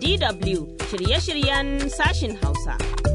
DW shirye-shiryen sashin Hausa.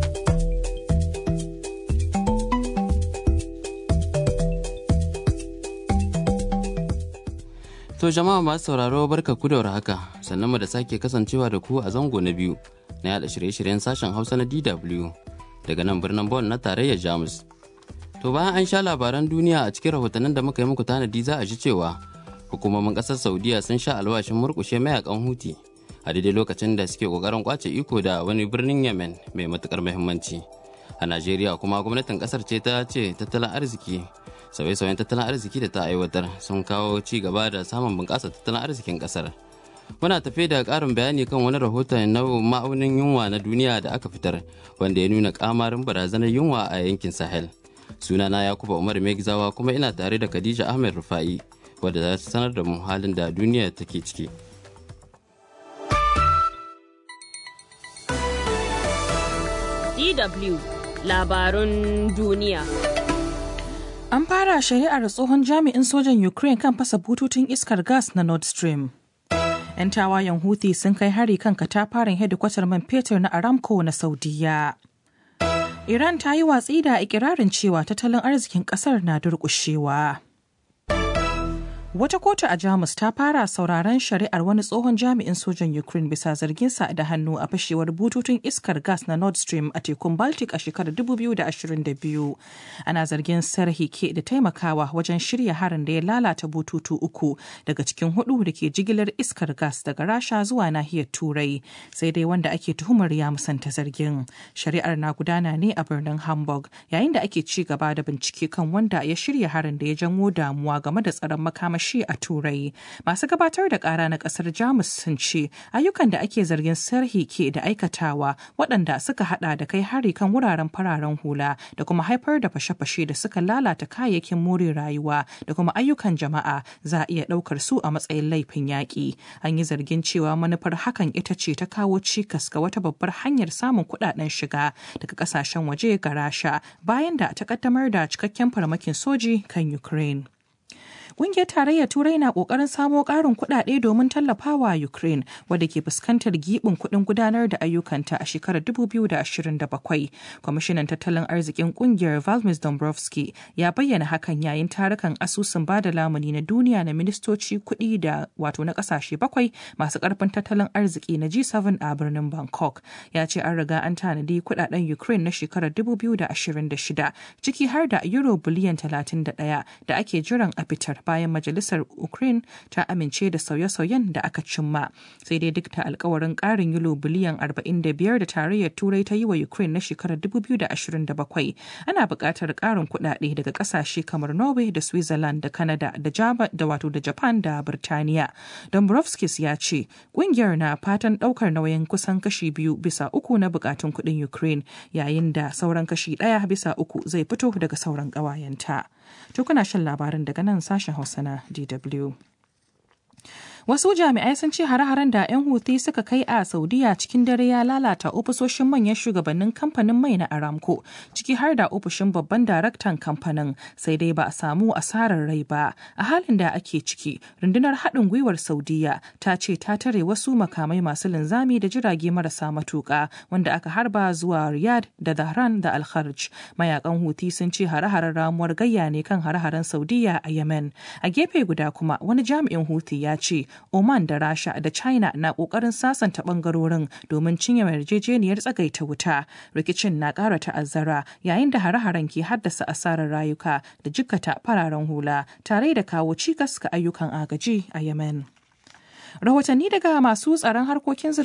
To jama'a masu sauraro barka ku da haka sannan mu da sake kasancewa da ku a zango na biyu na yada shirye-shiryen sashen Hausa na DW daga nan birnin Bonn na tarayyar Jamus. To bayan an sha labaran duniya a cikin rahotannin da muka yi muku tanadi za a ji cewa hukumomin ƙasar Saudiya sun sha alwashin murƙushe mayakan Huti a daidai lokacin da suke ƙoƙarin kwace iko da wani birnin Yemen mai matuƙar muhimmanci. A Najeriya kuma gwamnatin ƙasar ce ta ce tattalin arziki sauye-sauyen tattalin arziki da ta aiwatar sun kawo ci gaba da samun bunƙasa tattalin arzikin ƙasar. Muna tafe da ƙarin bayani kan wani rahoton na ma'aunin yunwa na duniya da aka fitar wanda ya nuna ƙamarin barazanar yunwa a yankin Sahel. Sunana Yakuba Umar Megzawa kuma ina tare da Khadija Ahmed Rufa'i wadda za ta sanar da mu halin da duniya take ciki. DW labarun duniya. An fara shari'ar tsohon jami'in sojan Ukraine kan fasa bututun iskar gas na Nord Stream. 'Yan tawayen Houthi sun kai hari kan katafaren hedikwatar man fetur na Aramco na Saudiya. Iran ta yi watsi da ikirarin cewa tattalin arzikin kasar na durƙushewa. Wata kotu a Jamus ta fara sauraron shari'ar wani tsohon jami'in sojan Ukraine bisa zarginsa da hannu a fashewar bututun iskar gas na Nord Stream a tekun Baltic a shekarar 2022. Ana zargin Serhi ke da taimakawa wajen shirya harin da ya lalata bututu uku daga cikin hudu da ke jigilar iskar gas daga Rasha zuwa nahiyar Turai. Sai dai wanda ake tuhumar ya musanta zargin. Shari'ar na gudana ne a birnin Hamburg yayin da ake ci gaba da bincike kan wanda ya shirya harin da ya janwo damuwa game da tsaron makamashi shi a turai masu gabatar da kara na kasar jamus sun ce ayyukan da ake zargin sarhi ke da aikatawa waɗanda suka hada da kai hari kan wuraren fararen hula da kuma haifar da fashe-fashe da suka lalata kayayyakin more rayuwa da kuma ayyukan jama'a za a iya ɗaukar su a matsayin laifin yaƙi an yi zargin cewa manufar hakan ita ce ta kawo cikas ga wata babbar hanyar samun kuɗaɗen shiga daga ƙasashen waje ga rasha bayan da ta ƙaddamar da cikakken farmakin soji kan ukraine Ƙungiyar Tarayyar Turai na ƙoƙarin samo ƙarin kuɗaɗe domin tallafawa Ukraine wadda ke fuskantar giɓin kuɗin gudanar da ayyukanta a shekarar 2027. Kwamishinan tattalin arzikin ƙungiyar Valmis Dombrovski ya bayyana hakan yayin tarukan asusun bada lamuni na duniya na ministoci kuɗi da wato na ƙasashe bakwai masu ƙarfin tattalin arziki na G7 a birnin Bangkok. Ya ce an riga an tanadi kuɗaɗen Ukraine na shekarar 2026 ciki har da euro biliyan 31 da ake jiran a fitar bayan majalisar ukraine ta amince da sauye-sauyen da aka cimma sai dai duk da alkawarin karin yulo biliyan 45 da tarayyar turai ta yi wa ukraine na shekarar 2027 ana buƙatar karin kuɗaɗe daga ƙasashe kamar norway da switzerland da canada da java da wato da japan da birtaniya dombrovskis ya ce ƙungiyar na fatan ɗaukar nauyin kusan kashi biyu bisa uku na buƙatun kuɗin ukraine yayin da sauran kashi ɗaya bisa uku zai fito daga sauran ƙawayenta. To kuna shan labarin daga nan sashen Hausa na DW. Wasu jami'ai sun ce hare-haren da 'yan Houthi suka kai a Saudiya cikin dare ya lalata ofisoshin manyan shugabannin kamfanin mai na Aramco, ciki har da ofishin babban daraktan kamfanin, sai dai ba a samu asarar rai ba. A halin da ake ciki, rundunar haɗin gwiwar Saudiya ta ce ta tare wasu makamai masu linzami da jirage marasa matuƙa wanda aka harba zuwa Riyadh da Dhahran da al Mayakan Houthi sun ce hare-haren ramuwar gayya ne kan hare-haren Saudiya a Yemen. A gefe guda kuma wani jami'in Houthi ya ce Oman da Rasha da China na kokarin sasanta bangarorin domin cinye yarjejeniyar tsagaita wuta. Rikicin na ƙara ta'azzara yayin da hare-haren ke haddasa asarar rayuka da jikkata fararen hula tare da kawo cikas ga ayyukan agaji a Yemen. Rahotanni daga masu tsaron harkokin